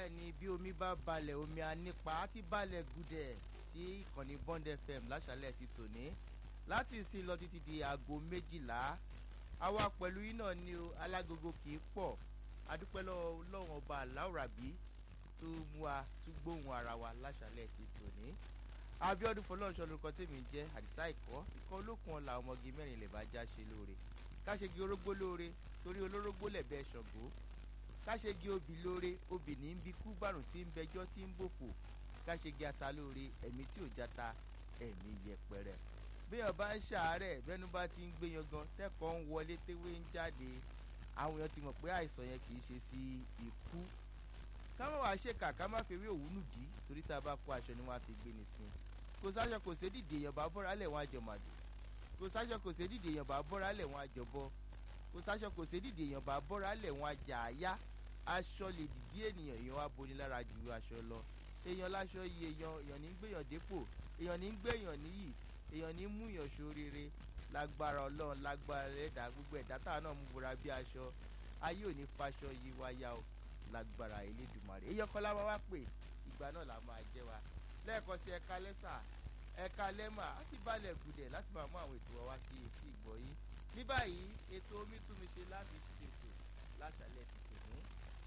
bẹ́ẹ̀ ni bí omi bá balẹ̀ omi anípa á ti balẹ̀ gudẹ̀ sí ìkànnì Bond FM láṣálẹ̀ ti tòní láti ìsìn lọ títí di aago méjìlá àwa pẹ̀lú yín náà ni o alágogo kì í pọ̀ adúpẹ́ lọ́wọ́ lọ́wọ́n ọba aláwòrábí tó mú wa tún gbóhùn ara wa láṣálẹ̀ ti tòní Abíọ́dún fọlọ́ọ̀ṣọ́ lórúkọ tèmi jẹ́ àdìsá ìkọ́ ikọ̀ olókun ọ̀la ọmọge mẹ́rin lè bá já ṣe lóore káṣegi orógbó lóore torí olórógbó lẹ̀bẹ̀ ṣọ̀gbó káṣegi obì lóore obì ní bí kú bàrùn tí ń bẹjọ́ tí ń bòfò káṣegi ata lóore ẹ̀mí tí ò jata ẹ̀mí yẹpẹrẹ béèyàn bá ń ṣàárẹ̀ bẹ́nu bá ti ń gbé yan gan tẹ́kọ̀ọ́ ń wọlé téwé ń jáde àwọn èèyàn ti mọ̀ pé àìsàn yẹn kì í ṣe sí ikú ká má wàá ṣèkà ká má fi ewé òwúnú dì í torí tá a bá kó aṣọ ni wọ́n á fi gbé ni sin kò sáṣọ kò sé dìde èèyàn bá bọ́ra lẹ̀ wọ́n á jọ màdù kò sáṣọ kò sé dìde èèyàn bá bọ́ra lẹ̀ wọ́n á jọ bọ́ kò sáṣọ kò sé dìde èèyàn bá bọ́ra lẹ̀ wọ́n á jà á yá aṣọ lè dìdí ènìyàn èèyàn wá boni lára ju aṣọ lọ èèyàn láṣọ yìí èèyàn èèyàn ní gbéyàn dépò èèyàn ní gbéyàn níyì èèyàn ní mú yàn ṣoríire lágbára ọlọ́run lágbára ẹ̀dá gbogbo ẹ̀dá táwọn náà mú bora bí aṣọ ayé ò ní faṣọ yìí wáyà o lágbára Elédùmarè èèyàn kọ́lá wa wá pè ìgbà náà la máa jẹ́ wa lẹ́ẹ̀kan sí ẹ̀ka lẹ́sà ẹ̀ka lẹ́mà á sì balẹ̀ gùdẹ̀ láti máa mú àwọn ètò wa wá sí etí ìgbọ́ yín ní báyìí ètò omi tún mi ṣe láti ṣètò láṣálẹ̀